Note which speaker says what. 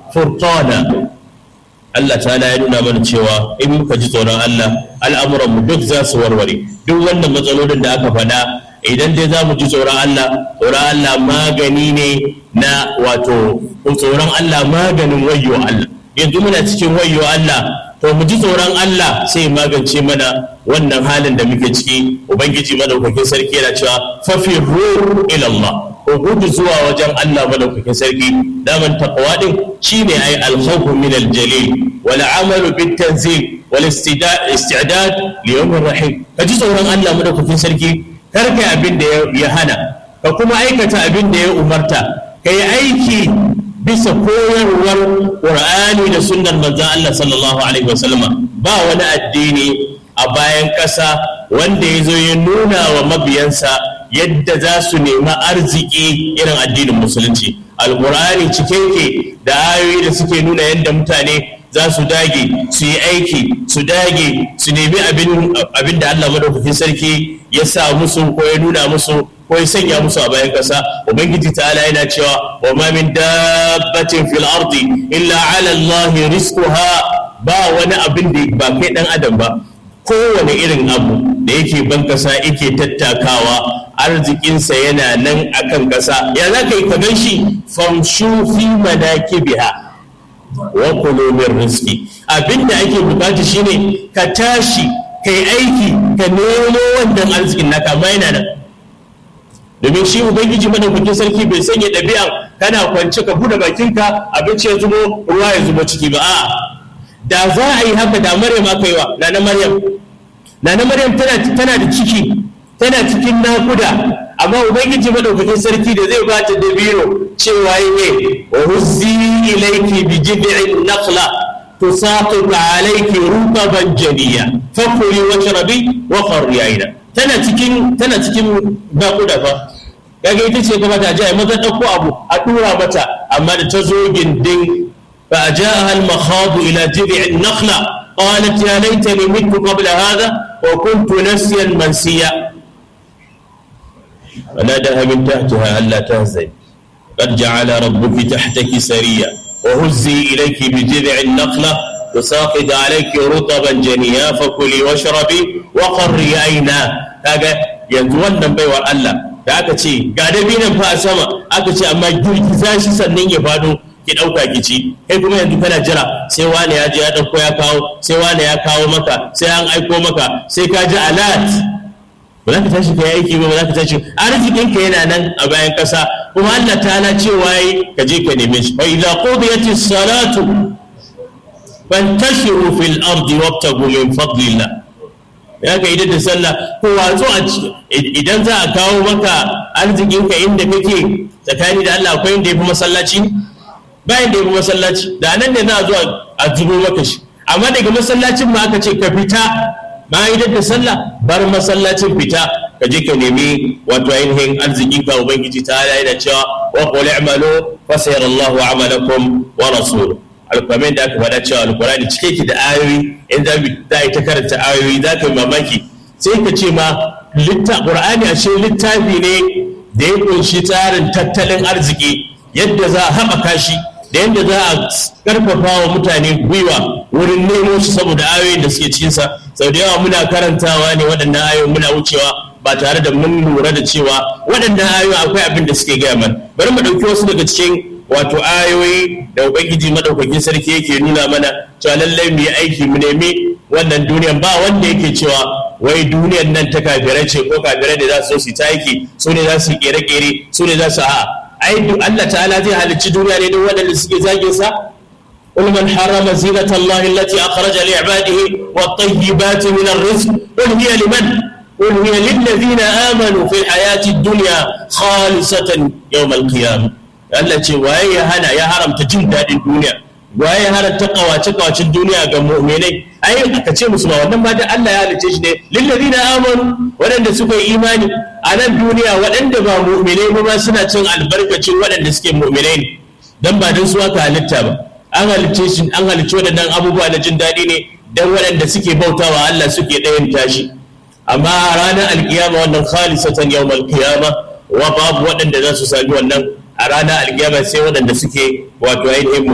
Speaker 1: furqana Allah ta'ala ya nuna mana cewa in muka ji tsoron Allah al'amuran mu duk za su warware duk wannan matsalolin da aka faɗa idan dai za mu ji tsoron Allah tsoron Allah magani ne na wato tsoron Allah maganin wayyo Allah yanzu muna cikin wayyo Allah to mu ji tsoron Allah sai magance mana wannan halin da muke ciki ubangiji madaukakin sarki yana cewa fafirru ila Allah ko gudu zuwa wajen Allah madaukakin sarki daman taqwa din shine ai al-khawf min al-jalil wal amalu bit tanzil wal istidad li yawm rahim ka ji tsoron Allah madaukakin sarki kar kai abin da ya hana ka kuma aikata abin da ya umarta kai aiki bisa koyarwar Qur'ani da sunnar manzon Allah sallallahu alaihi wasallam ba wani addini a bayan ƙasa wanda ya zo ya nuna wa mabiyansa yadda za su nemi arziki irin addinin musulunci alkur'ani cike ke da ayoyi da suke nuna yadda mutane za su dage su yi aiki su dage su nemi abin da allah madaukakin sarki ya sa musu ko ya nuna musu ko ya sanya musu a bayan ƙasa ubangiji ta'ala yana cewa wa ma min dabbatin fil ardi illa ala allahi rizquha ba wani abin da ba kai dan adam ba kowane irin abu da yake ban kasa yake tattakawa arzikinsa yana nan akan kasa ya za ka yi ka gan shi famshu fi manakibiha wa kulu min rizqi abinda ake bukata shine ka tashi kai aiki ka nemo wannan arzikin naka amma yana nan domin shi ubangiji madaukakin sarki bai sanya ɗabi'a kana kwance ka buɗe bakinka abinci ya zubo ruwa ya zubo ciki ba a'a da za a yi haka da maryam aka yi wa nana maryam nana maryam tana da ciki tana cikin nakuda amma ubangiji madaukakin sarki da zai ba ta dabino cewa yi ne wa huzzi ilayki bi jid'in naqla tusaqit alayki rutaban janiya fakuli washrabi wa qarri aina tana cikin tana cikin nakuda fa kaga ita ce gaba ta ji maza dauko abu a dura mata amma da ta zo gindin فأجاءها المخاض إلى جذع النخلة قالت يا ليتني مت قبل هذا وكنت نسيا منسيا فناداها من تحتها ألا تهزني قد جعل ربك تحتك سريا وهزي إليك بجذع النخلة تساقط عليك رطبا جنيا فكلي واشربي وقري عينا هذا ينزون بيور الله da aka ce ga dabinan fa a sama aka ce amma girgiza shi sannan ya fado ki ɗauka ki ci kai kuma yanzu kana jira sai wane ya je ya ɗauko ya kawo sai wane ya kawo maka sai an aiko maka sai ka ji alat ba za ka tashi ka yi aiki ba ba za ka tashi arzikin ka yana nan a bayan ƙasa kuma Allah ta cewa yi ka je ka neme shi fa idza qudiyati salatu fantashiru fil ardi wabtagu min fadlillah ya ka idan da sallah ko watsu a idan za a kawo maka arzikin ka inda kake tsakani da Allah akwai inda yafi masallaci bayan da yafi masallaci da nan ne za a zo a zubo maka shi amma daga masallacin ma aka ce ka fita bayan idan da sallah bar masallacin fita ka je ka nemi wato ainihin arziki ka ubangiji ta yana cewa wa qul i'malu fa sayarallahu amalakum wa rasuluhu alƙwamen da aka faɗa cewa alƙurani cike ki da ayoyi in za a yi ta karanta ayoyi za ka yi mamaki sai ka ce ma ƙur'ani ashe littafi ne da ya ƙunshi tsarin tattalin arziki yadda za a haɓaka shi da yadda za a ƙarfafa wa mutane gwiwa wurin nemo shi saboda ayoyin da suke cikinsa sau da yawa muna karantawa ne waɗannan ayoyin muna wucewa ba tare da mun lura da cewa waɗannan ayoyin akwai abin da suke gaya mana bari mu ɗauki wasu daga cikin wato ayoyi da ubangiji madaukakin sarki yake nuna mana cewa lallai mu yi aiki mu nemi wannan duniyan ba wanda yake cewa wai duniyan nan ta kafirai ce ko kafirai da za su su ta aiki su ne za su yi kere-kere su ne za su a ai Allah ta'ala zai halicci duniya ne don waɗanda suke zagin sa قل من حرم زينة الله التي أخرج لعباده والطيبات من الرزق قل هي لمن قل هي للذين آمنوا في الحياة الدنيا خالصة يوم القيامة Allah ce waye ya hana ya haramta jin daɗin duniya waye ya haramta kawace kawacin duniya ga mu'minai ai ka ce musu ba wannan ma da Allah ya halice shi ne lillazina amanu waɗanda suka yi imani a nan duniya waɗanda ba mu'minai ba suna cin albarkacin waɗanda suke mu'minai ne dan ba dan su aka halitta ba an halice shi an halice waɗannan abubuwa na jin daɗi ne dan waɗanda suke bautawa Allah suke ɗayan tashi amma ranar alkiyama wannan khalisatan yawmal qiyama wa babu waɗanda za su sami wannan a ranar alkiyama sai waɗanda suke wato ainihin